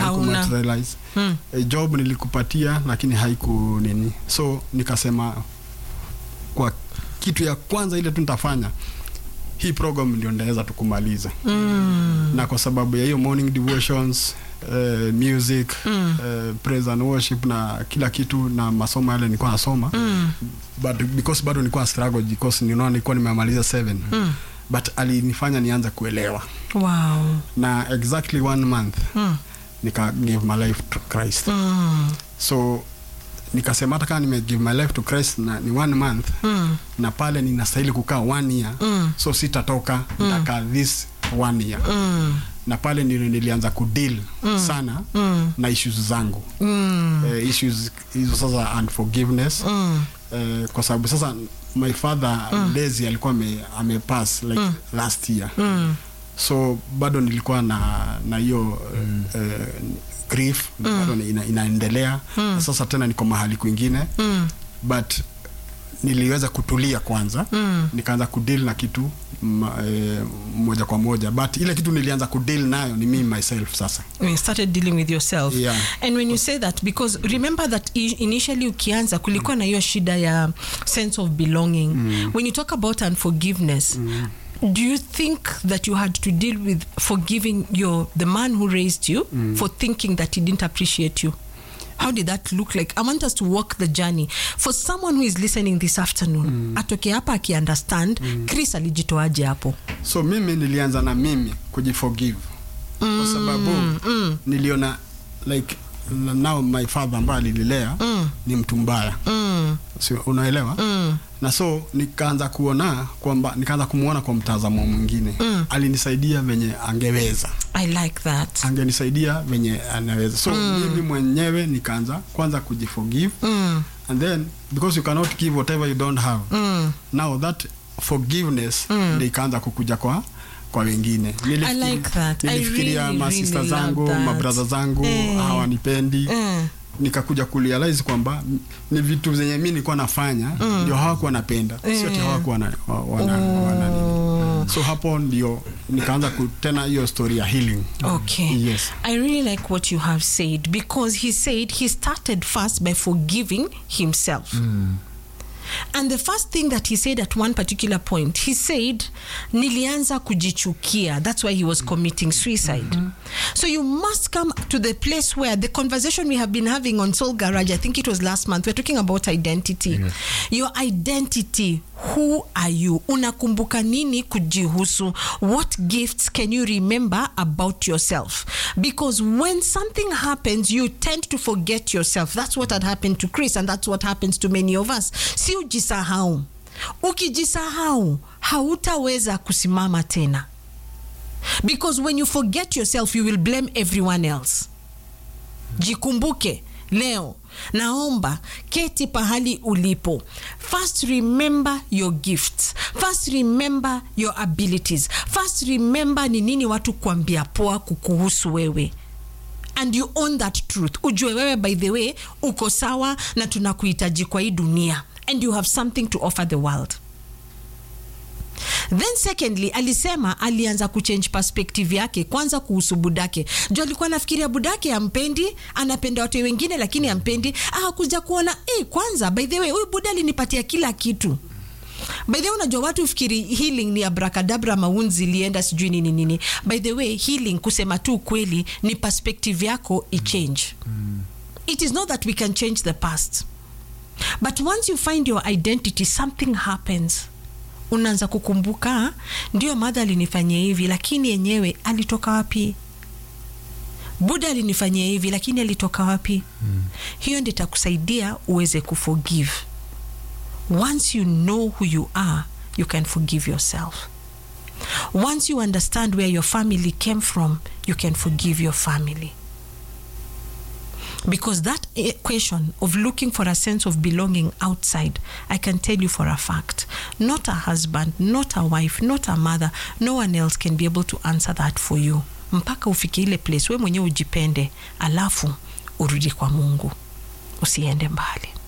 Hauna. haikumaterialize Mm. e, job nilikupatia lakini haiku nini so nikasema kwa kitu ya kwanza ile tu nitafanya hii program ndio ndaweza tukumaliza Mm. na kwa sababu ya hiyo morning devotions uh, music Mm. uh, praise and worship na kila kitu na masomo yale nilikuwa nasoma Mm. but because bado nilikuwa struggle because ninaona nilikuwa nimemaliza 7 Mm. but alinifanya nianze kuelewa Wow. na exactly one month Mm. nika give my life to Christ Mm. so nikasema hata kama nime give my life to Christ na ni one month Mm. na pale ninastahili kukaa one year Mm. so sitatoka nitakaa this one year Mm. na pale ndio nilianza kudeal sana Mm. na issues zangu Mm. eh, issues hizo sasa unforgiveness Mm. eh, kwa sababu sasa my father Daisy alikuwa ame, amepass like last year Mm. so bado nilikuwa na na hiyo eh, grief bado ina, inaendelea na sasa tena niko mahali kwingine Mm. but niliweza kutulia kwanza Mm. nikaanza kudeal na kitu ma, eh, moja kwa moja but ile kitu nilianza kudeal nayo ni mimi myself sasa When you started dealing with yourself Yeah. and when you say that because remember that i- initially ukianza kulikuwa na hiyo shida ya sense of belonging when you talk about unforgiveness do you think that you had to deal with forgiving your the man who raised you for thinking that he didn't appreciate you how did that look like i want us to walk the journey for someone who is listening this afternoon atoke hapa akiunderstand chris alijitoaje hapo so mimi nilianza na mimi kujiforgive kwa sababu niliona like now my father ambaye alinilea ni mtu mbaya mm, si unaelewa mm, na so nikaanza kuona kwamba nikaanza kumwona kwa mtazamo mwingine alinisaidia venye angeweza i like that angenisaidia venye anaweza so mimi mwenyewe nikaanza kwanza kujiforgive mm, and then because you cannot give whatever you don't have mm. now that forgiveness ndio ikaanza kukuja kwa kwa wengine I like that. I nilifikiria really, masista really love zangu that. mabraza zangu Eh. hawanipendi Mm. nikakuja kurealize kwamba m- ni vitu zenye mi nilikuwa nafanya ndio hawakuwa napenda sio ati hawakuwa na, wa- wana, wana nini. so hapo ndio nikaanza ku- tena hiyo story ya healing Okay. yes I really like what you have said because he said he started first by forgiving himself. And the first thing that he said at one particular point, he said, Nilianza kujichukia. That's why he was committing suicide. So you must come to the place where the conversation we have been having on Soul Garage, I think it was last month, we're talking about identity. Your identity. Who are you? Unakumbuka nini kujihusu? What gifts can you remember about yourself? Because when something happens, you tend to forget yourself. That's what had happened to Chris, and that's what happens to many of us. Si ujisahau. Ukijisahau, hautaweza kusimama tena. Because when you forget yourself, you will blame everyone else. Jikumbuke leo, naomba keti pahali ulipo. First remember your gifts. First remember your abilities. First remember ni nini watu kuambia poa kukuhusu wewe and you own that truth ujue wewe by the way uko sawa na tunakuhitaji kwa hii dunia and you have something to offer the world then secondly alisema alianza kuchange perspective yake kwanza kuhusu budake juu alikuwa anafikiria budake ampendi anapenda watu wengine lakini ampendi akakuja kuona eh, kwanza by the way huyu buda alinipatia kila kitu by the way unajua watu fikiri healing ni abrakadabra maunzi ilienda sijui nini nini by the way healing kusema tu kweli ni perspective yako ichange it is not that we can change the past but once you find your identity something happens unaanza kukumbuka ndio madha alinifanyia hivi lakini yenyewe alitoka wapi buda alinifanyia hivi lakini alitoka wapi mm. hiyo ndi itakusaidia uweze kuforgive once you know who you are you can forgive yourself once you understand where your family came from you can forgive your family because that equation of looking for a sense of belonging outside i can tell you for a fact not a husband not a wife not a mother no one else can be able to answer that for you mpaka ufike ile place we mwenyewe ujipende alafu urudi kwa mungu usiende mbali